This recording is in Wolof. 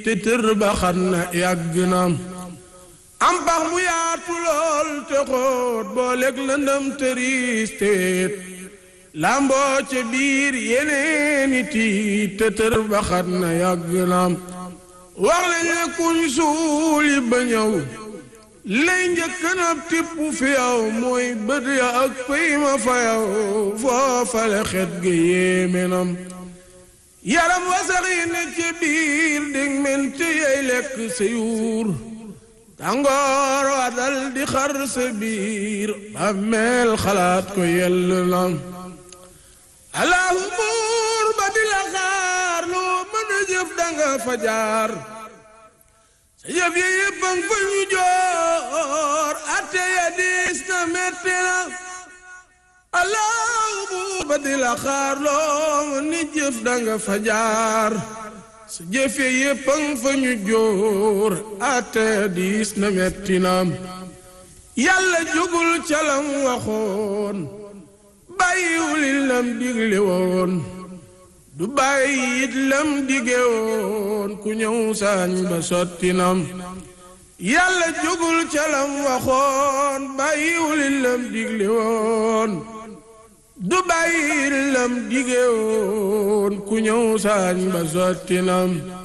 te tër ba xam na yàgg na am pax mu yaatu lool te xóot booleeg lëndëm tëriis teet lamboo ca biir yeneeni tiit te tër ba xam na yàgg na wax lañ ne kuñ suuli ba ñëw lay njëkk na tipp fi yow mooy bët ya ak pëy ma fa yow foofale xet ga yéeme nam yaram wasax yi ne ci biir dig mente yey lekk sa yuur tàngoor wa dal di xar sa biir bàmmeel xalaat ko yell na allahu buur ba di la xaar loo mën a jëf danga fa jaar sa jëf ya yëppang fa ñu joor atte ya diis na metti na allahu buur ba di la xaar loo mën a jëf danga fa jaar sa jëf ya yëppang fa ñu joor atte ya diis na metti na yàlla jógul calam waxoon bàyyiwul lam digle woon du bàyyi it lam dige woon ku ñëw saañ ba sotti nam yàlla jógul ca lam waxoon bàyyiwul lam digle woon du bàyyi it lam dige woon ku ñëw saañ ba sotti nam